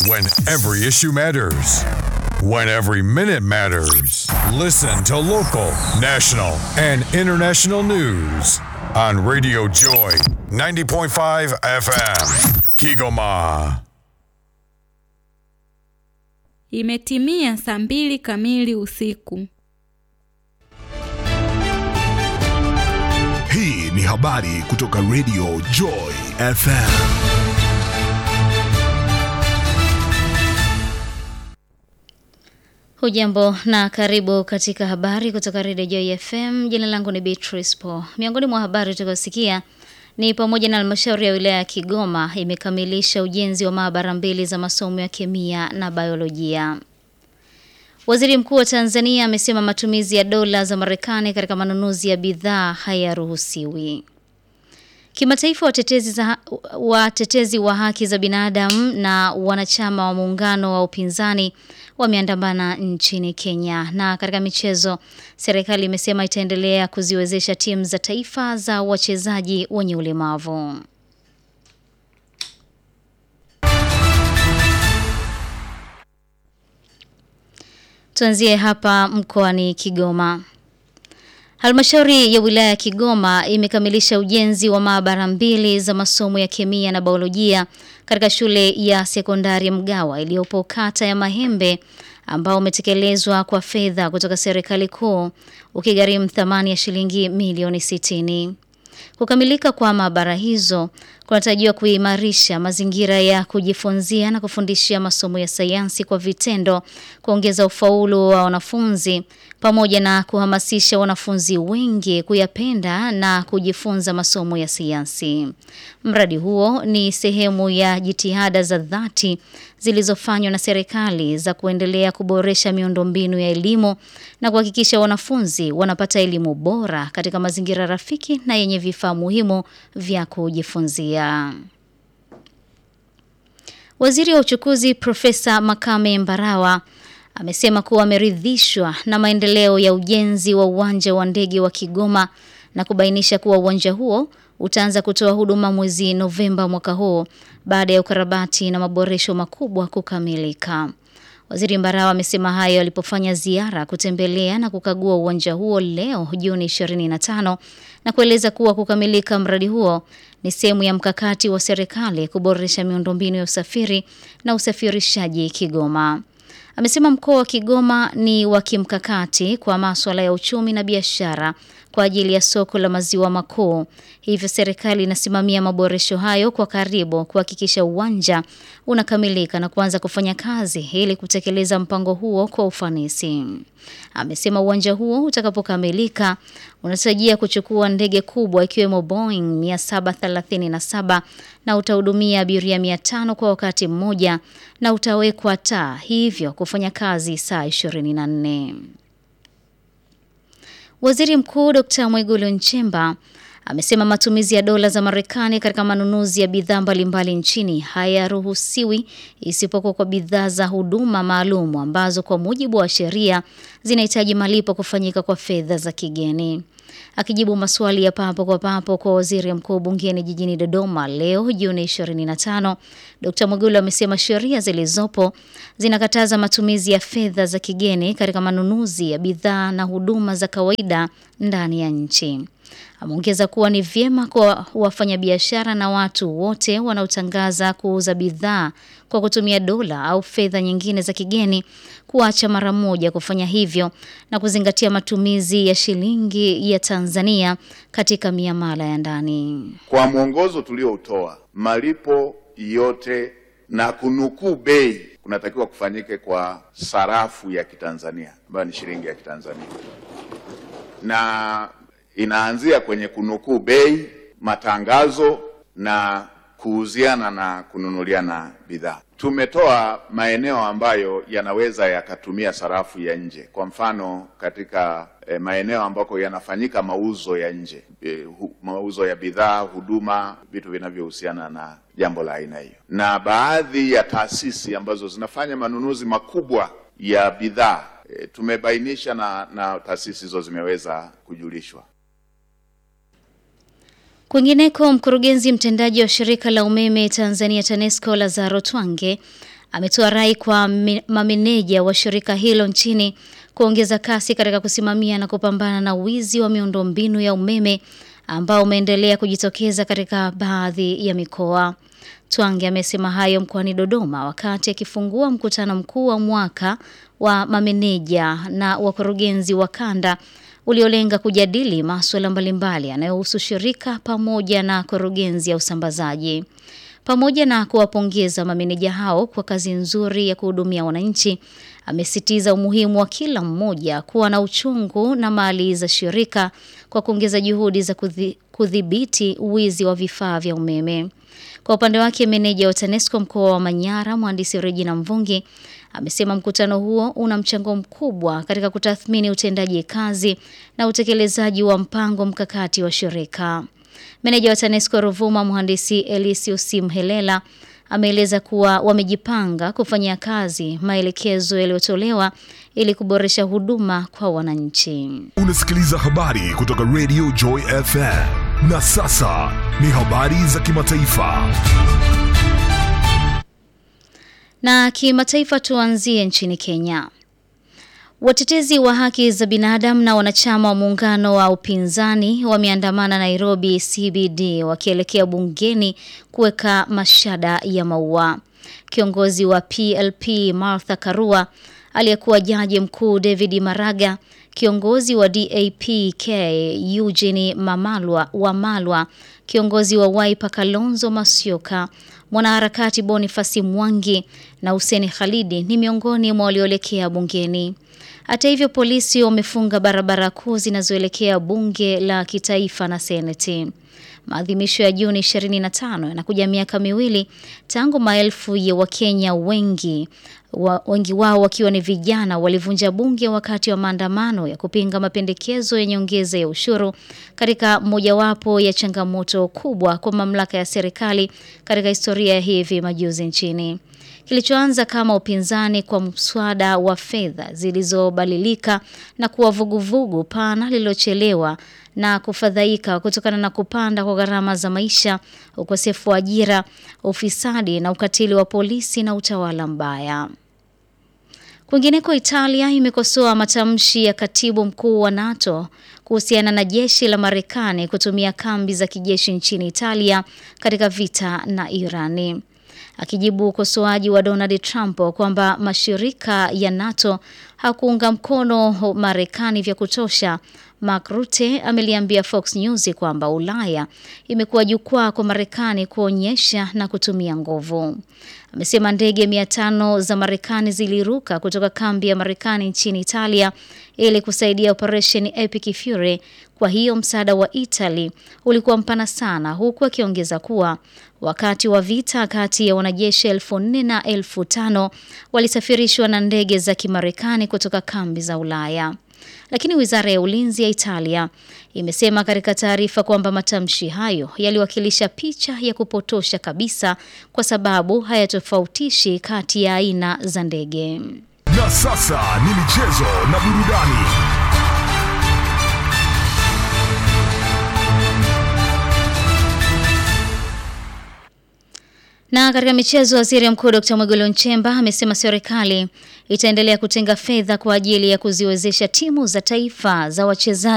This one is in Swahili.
When every issue matters. When every minute matters. Listen to local, national, and international news on Radio Joy 90.5 FM. Kigoma. Imetimia saa mbili kamili usiku. Hii ni habari kutoka Radio Joy FM. Hujambo na karibu katika habari kutoka Radio Joy FM. Jina langu ni Beatrice Paul. Miongoni mwa habari utakayosikia ni pamoja na halmashauri ya wilaya ya Kigoma imekamilisha ujenzi wa maabara mbili za masomo ya kemia na biolojia. Waziri Mkuu wa Tanzania amesema matumizi ya dola za Marekani katika manunuzi ya bidhaa hayaruhusiwi. Kimataifa, watetezi, za, watetezi wa haki za binadamu na wanachama wa muungano wa upinzani wameandamana nchini Kenya. Na katika michezo, serikali imesema itaendelea kuziwezesha timu za taifa za wachezaji wenye ulemavu. Tuanzie hapa mkoani Kigoma. Halmashauri ya wilaya ya Kigoma imekamilisha ujenzi wa maabara mbili za masomo ya kemia na biolojia katika shule ya sekondari Mgawa iliyopo kata ya Mahembe ambao umetekelezwa kwa fedha kutoka serikali kuu ukigharimu thamani ya shilingi milioni 60. Kukamilika kwa maabara hizo kunatarajiwa kuimarisha mazingira ya kujifunzia na kufundishia masomo ya sayansi kwa vitendo, kuongeza ufaulu wa wanafunzi pamoja na kuhamasisha wanafunzi wengi kuyapenda na kujifunza masomo ya sayansi. Mradi huo ni sehemu ya jitihada za dhati zilizofanywa na serikali za kuendelea kuboresha miundombinu ya elimu na kuhakikisha wanafunzi wanapata elimu bora katika mazingira rafiki na yenye vifaa muhimu vya kujifunzia. Waziri wa uchukuzi Profesa Makame Mbarawa amesema kuwa ameridhishwa na maendeleo ya ujenzi wa uwanja wa ndege wa Kigoma na kubainisha kuwa uwanja huo utaanza kutoa huduma mwezi Novemba mwaka huu baada ya ukarabati na maboresho makubwa kukamilika. Waziri Mbarawa amesema hayo alipofanya ziara kutembelea na kukagua uwanja huo leo Juni 25 na kueleza kuwa kukamilika mradi huo ni sehemu ya mkakati wa serikali kuboresha miundombinu ya usafiri na usafirishaji Kigoma. Amesema mkoa wa Kigoma ni wa kimkakati kwa masuala ya uchumi na biashara kwa ajili ya soko la maziwa makuu. Hivyo serikali inasimamia maboresho hayo kwa karibu kuhakikisha uwanja unakamilika na kuanza kufanya kazi ili kutekeleza mpango huo kwa ufanisi. Amesema uwanja huo utakapokamilika unatarajia kuchukua ndege kubwa ikiwemo Boeing 737 na utahudumia abiria 500 kwa wakati mmoja na utawekwa taa hivyo kufanya kazi saa 24. Waziri Mkuu Dr. Mwigulu Nchemba amesema matumizi ya dola za Marekani katika manunuzi ya bidhaa mbalimbali nchini hayaruhusiwi isipokuwa kwa bidhaa za huduma maalum ambazo kwa mujibu wa sheria zinahitaji malipo kufanyika kwa fedha za kigeni. Akijibu maswali ya papo kwa papo kwa waziri mkuu bungeni jijini Dodoma leo Juni 25, Dr. Mwigulu amesema sheria zilizopo zinakataza matumizi ya fedha za kigeni katika manunuzi ya bidhaa na huduma za kawaida ndani ya nchi. Ameongeza kuwa ni vyema kwa wafanyabiashara na watu wote wanaotangaza kuuza bidhaa kwa kutumia dola au fedha nyingine za kigeni kuacha mara moja kufanya hivyo na kuzingatia matumizi ya shilingi ya Tanzania katika miamala ya ndani. Kwa mwongozo tulioutoa, malipo yote na kunukuu bei kunatakiwa kufanyike kwa sarafu ya Kitanzania ambayo ni shilingi ya Kitanzania na inaanzia kwenye kunukuu bei, matangazo na kuuziana na kununuliana bidhaa. Tumetoa maeneo ambayo yanaweza yakatumia sarafu ya nje, kwa mfano katika eh, maeneo ambako yanafanyika mauzo ya nje eh, hu, mauzo ya bidhaa, huduma, vitu vinavyohusiana na jambo la aina hiyo, na baadhi ya taasisi ambazo zinafanya manunuzi makubwa ya bidhaa eh, tumebainisha na, na taasisi hizo zimeweza kujulishwa. Kwingineko, mkurugenzi mtendaji wa shirika la umeme Tanzania TANESCO Lazaro Twange ametoa rai kwa mi- mameneja wa shirika hilo nchini kuongeza kasi katika kusimamia na kupambana na wizi wa miundombinu ya umeme ambao umeendelea kujitokeza katika baadhi ya mikoa. Twange amesema hayo mkoani Dodoma wakati akifungua mkutano mkuu wa mwaka wa mameneja na wakurugenzi wa kanda uliolenga kujadili masuala mbalimbali yanayohusu shirika pamoja na kurugenzi ya usambazaji. Pamoja na kuwapongeza mameneja hao kwa kazi nzuri ya kuhudumia wananchi, amesitiza umuhimu wa kila mmoja kuwa na uchungu na mali za shirika kwa kuongeza juhudi za kuthi- kudhibiti wizi wa vifaa vya umeme. Kwa upande wake, meneja wa TANESCO mkoa wa Manyara, mhandisi Regina Mvungi, amesema mkutano huo una mchango mkubwa katika kutathmini utendaji kazi na utekelezaji wa mpango mkakati wa shirika. Meneja wa TANESCO Ruvuma, mhandisi Elisius Mhelela, ameeleza kuwa wamejipanga kufanyia kazi maelekezo yaliyotolewa ili kuboresha huduma kwa wananchi. Unasikiliza habari kutoka Radio Joy FM. Na sasa ni habari za kimataifa. Na kimataifa tuanzie nchini Kenya. Watetezi wa haki za binadamu na wanachama wa muungano wa upinzani wameandamana Nairobi CBD wakielekea bungeni kuweka mashada ya maua. Kiongozi wa PLP Martha Karua, aliyekuwa jaji mkuu David Maraga, kiongozi wa DAPK Eugene Mamalwa Wamalwa, kiongozi wa Wiper Kalonzo Musyoka, mwanaharakati Boniface Mwangi na Hussein Khalidi ni miongoni mwa walioelekea bungeni. Hata hivyo, polisi wamefunga barabara kuu zinazoelekea bunge la kitaifa na seneti. Maadhimisho ya Juni 25 yanakuja miaka miwili tangu maelfu ya Wakenya wengi wa, wengi wao wakiwa ni vijana walivunja bunge wakati wa maandamano ya kupinga mapendekezo ya nyongeza ya ushuru katika mojawapo ya changamoto kubwa kwa mamlaka ya serikali katika historia ya hivi majuzi nchini. Kilichoanza kama upinzani kwa mswada wa fedha zilizobadilika na kuwa vuguvugu pana lililochelewa na kufadhaika kutokana na kupanda kwa gharama za maisha, ukosefu wa ajira, ufisadi na ukatili wa polisi na utawala mbaya. Kwingineko, Italia imekosoa matamshi ya katibu mkuu wa NATO kuhusiana na jeshi la Marekani kutumia kambi za kijeshi nchini Italia katika vita na Irani. Akijibu ukosoaji wa Donald Trump kwamba mashirika ya NATO hakuunga mkono Marekani vya kutosha, Mark Rutte ameliambia Fox News kwamba Ulaya imekuwa jukwaa kwa Marekani kuonyesha na kutumia nguvu. Amesema ndege mia tano za Marekani ziliruka kutoka kambi ya Marekani nchini Italia ili kusaidia operesheni Epic Fury. Kwa hiyo msaada wa Italy ulikuwa mpana sana, huku akiongeza kuwa wakati wa vita kati ya wanajeshi elfu nne na elfu tano walisafirishwa na ndege za Kimarekani kutoka kambi za Ulaya. Lakini wizara ya ulinzi ya Italia imesema katika taarifa kwamba matamshi hayo yaliwakilisha picha ya kupotosha kabisa, kwa sababu hayatofautishi kati ya aina za ndege. Na sasa ni michezo na burudani. Na katika michezo, waziri mkuu Dkt. Mwigulu Nchemba amesema serikali itaendelea kutenga fedha kwa ajili ya kuziwezesha timu za taifa za wachezaji